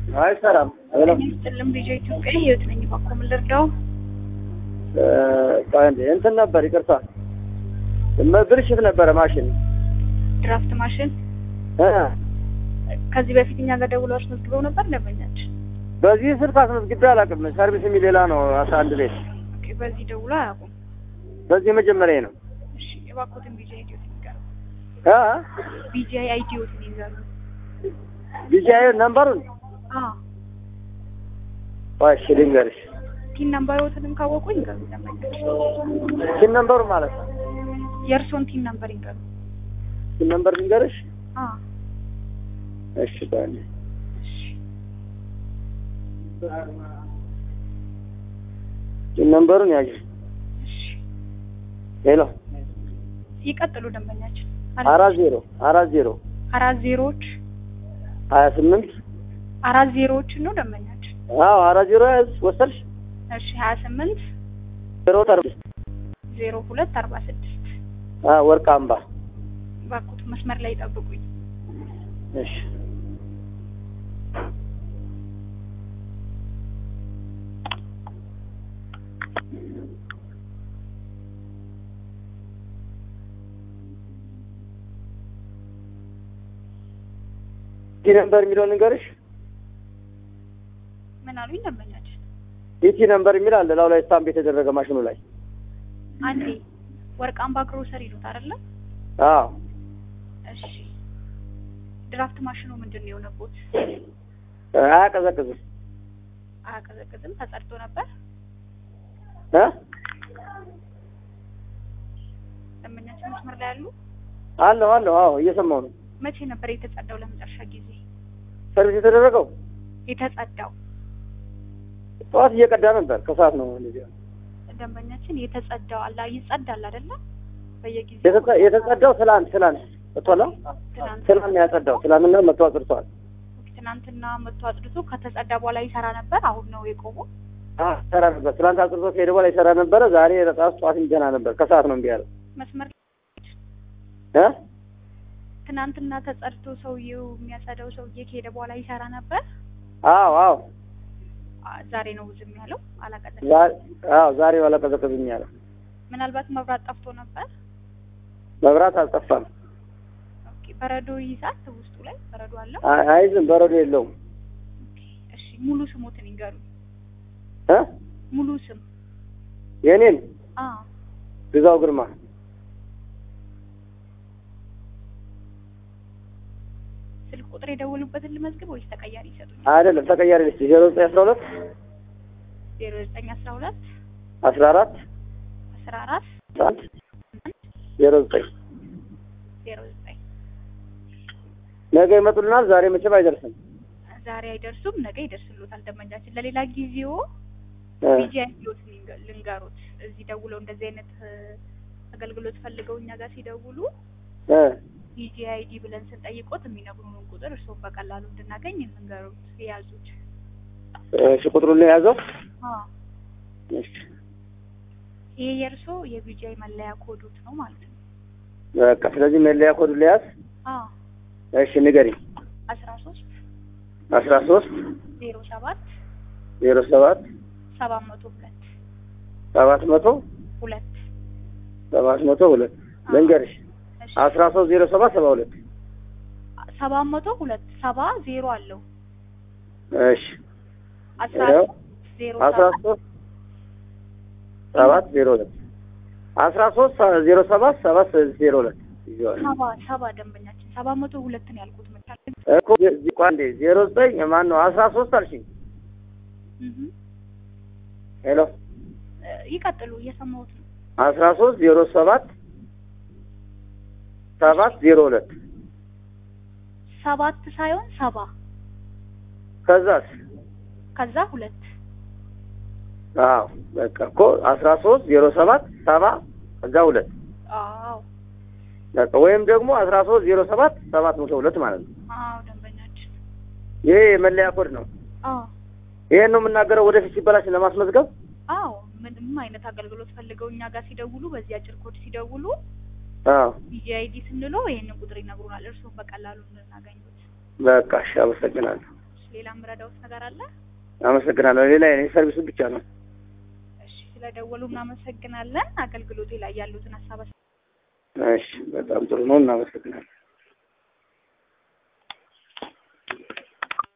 አይሰራም። ስጥልም ልጅ ኢትዮጵያ ህይወት ነኝ። ባኮ ምን ልርዳው? እንትን ነበር ይቅርታ፣ ብልሽት ነበረ ማሽን ድራፍት ማሽን እ ከዚህ በፊት እኛ ጋር ደውለው አስመዝግበው ነበር ደንበኛችን። በዚህ ስልክ አስመዝግቤ አላውቅም። ሰርቪስ የሚል ሌላ ነው። አስራ አንድ ቤት ኦኬ፣ በዚህ ደውሎ አያውቁም። በዚህ መጀመሪያ ነው። እሺ፣ የባኮትን ቢጂ አይዲዮት ይንገሩ። እ ቢጂ አይዲዮት ይንገሩ። ቢጂአይ ነምበሩን አዎ፣ እሺ ልንገርሽ። ቲን ነምበሮትንም ካወቁ ይንገሩ ደንበኛችን። ቲን ነምበሩ ማለት ነው። የእርሶን ቲን ነምበር ይንገሩ። ቲን ነምበር ልንገርሽ። አዎ፣ እሺ ባለ እሺ፣ ቲን ነምበሩን ያዥ። እሺ፣ ሄሎ ይቀጥሉ ደንበኛችን። አራት ዜሮ አራት ዜሮ አራት ዜሮዎች ሀያ ስምንት አራት ዜሮዎችን ነው ደንበኛችን። አዎ አራት ዜሮ ያዝ ወሰድሽ እሺ፣ ሀያ ስምንት ዜሮ ተርብስ ዜሮ ሁለት አርባ ስድስት ወርቅ አምባ ባኩት መስመር ላይ ጠብቁኝ። እሺ ቲ ነምበር የሚለውን ንገርሽ። ምን አሉኝ ደንበኛችን? ኢቲ ነምበር የሚል አለ ላው ላይ ስታምፕ የተደረገ ማሽኑ ላይ። አንዴ ወርቅ አምባ ግሮሰሪ ይሉት አይደለ? አዎ እሺ ድራፍት ማሽኑ ምንድን ነው የሆነቦት? አያቀዘቅዝም አያቀዘቅዝም። ተጸድቶ ነበር እ ደንበኛችን መስመር ላይ ያሉ። አለሁ አለሁ። አዎ እየሰማሁ ነው። መቼ ነበር የተጸዳው? ለመጨረሻ ጊዜ ሰርቪስ የተደረገው የተጸዳው ጠዋት እየቀዳ ነበር። ከሰዓት ነው እንደዚህ ያለው። ደንበኛችን የተጸዳው አላ ይጸዳል አይደለ? በየጊዜው የተጸ- የተጸዳው ትላንት ትላንት እቶላ ትናንት ትላንት ነው ያጸዳው። ትላንትና መቶ አጽድተዋል። ትናንትና መጥቶ አጽድቶ ከተጸዳ በኋላ ይሰራ ነበር። አሁን ነው የቆመው። አዎ ይሰራ ነበር። ትላንት አጽድቶ ከሄደ በኋላ ይሰራ ነበረ። ዛሬ ራሱ ጠዋት ገና ነበር። ከሰዓት ነው እምቢ ያለው መስመር እ ትናንትና ተጸድቶ ሰውዬው የሚያጸዳው ሰውዬ ከሄደ በኋላ ይሰራ ነበር። አዎ አዎ አ- ዛሬ ነው ዝም ያለው። አላቀዘቀዘም። ዛሬ አዎ ዛሬ አላቀዘቀዝም ያለው። ምናልባት መብራት ጠፍቶ ነበር። መብራት አልጠፋም። ኦኬ በረዶ ይይዛል። ውስጡ ላይ በረዶ አለው። አይ- አይዝም፣ በረዶ የለውም። ኦኬ እሺ፣ ሙሉ ስሞትን ይንገሩ። እ ሙሉ ስም የኔን አ ግዛው ግርማ ስልክ ቁጥር የደወሉበትን ልመዝግብ ወይስ ተቀያሪ ይሰጡኝ? አይደለም ተቀያሪ ልስጥ ዜሮ ዘጠኝ አስራ ሁለት ዜሮ ዘጠኝ አስራ ሁለት አስራ አራት አስራ አራት አንድ ዜሮ ዘጠኝ ዜሮ ዘጠኝ ነገ ይመጡልናል። ዛሬ መቼም አይደርስም። ዛሬ አይደርሱም፣ ነገ ይደርስሉታል። ደንበኛችን ለሌላ ጊዜው እ ቢጂ አይዲዎት ልንገሩት። እዚህ ደውለው እንደዚህ አይነት እ፣ አገልግሎት ፈልገው እኛ ጋር ሲደውሉ እ ቢጂ አይዲ ብለን ስንጠይቆት የሚነግሩንን ቁጥር እርስዎም በቀላሉ እንድናገኝ እንንገሩት። የያዙት እሺ ቁጥሩን ነው የያዘው። አ እሺ ይሄ የእርስዎ የቢጂአይ መለያ ኮዶት ነው ማለት ነው። በቃ ስለዚህ መለያ ኮዱ ለያዝ። አ እሺ ንገሪኝ። አስራ ሶስት አስራ ሶስት ዜሮ ሰባት ዜሮ ሰባት ሰባት መቶ ሁለት ሰባት መቶ ሁለት ሰባት መቶ ሁለት ልንገርሽ እሺ አስራ ሶስት ዜሮ ሰባት ሰባ ሁለት ሰባት መቶ ሁለት ሰባ ዜሮ አለው እሺ አስራ ይኸው ሶስት ዜሮ አስራ ሰባት ሶስት ሰባት ዜሮ ሁለት አስራ ሶስት ዜሮ ሰባት ሰባት ዜሮ ሁለት ይዘዋል ሰባ ሰባ ደንበኛችን ሰባት መቶ ሁለት ነው ያልኩት መቻል እኮ እዚህ ቋንዴ ዜሮ ዘጠኝ ማን ነው አስራ ሶስት አልሽኝ እህ ሄሎ እ፣ ይቀጥሉ እየሰማሁት ነው አስራ ሶስት ዜሮ ሰባት ሰባት ዜሮ ሁለት ሰባት ሳይሆን ሰባ ከዛስ ከዛ ሁለት አዎ በቃ እኮ አስራ ሶስት ዜሮ ሰባት ሰባ ከዛ ሁለት አዎ በቃ ወይም ደግሞ አስራ ሶስት ዜሮ ሰባት ሰባት መቶ ሁለት ማለት ነው። አዎ ደንበኛችን ይሄ የመለያ ኮድ ነው። አዎ ይሄን ነው የምናገረው ወደፊት ሲበላሽ ለማስመዝገብ። አዎ ምንም አይነት አገልግሎት ፈልገው እኛ ጋር ሲደውሉ በዚህ አጭር ኮድ ሲደውሉ አዎ ቢጂአይዲ ስንለው ይሄንን ቁጥር ይነግሩናል። እርስዎም በቀላሉ እንድናገኙት። በቃ እሺ፣ አመሰግናለሁ። ሌላ የምረዳውት ነገር አለ? አመሰግናለሁ። ሌላ የኔ ሰርቪሱ ብቻ ነው። እሺ ስለደወሉ እናመሰግናለን። አገልግሎቴ ላይ ያሉትን ሀሳብ እሺ በጣም ጥሩ ነው። እናመሰግናለን።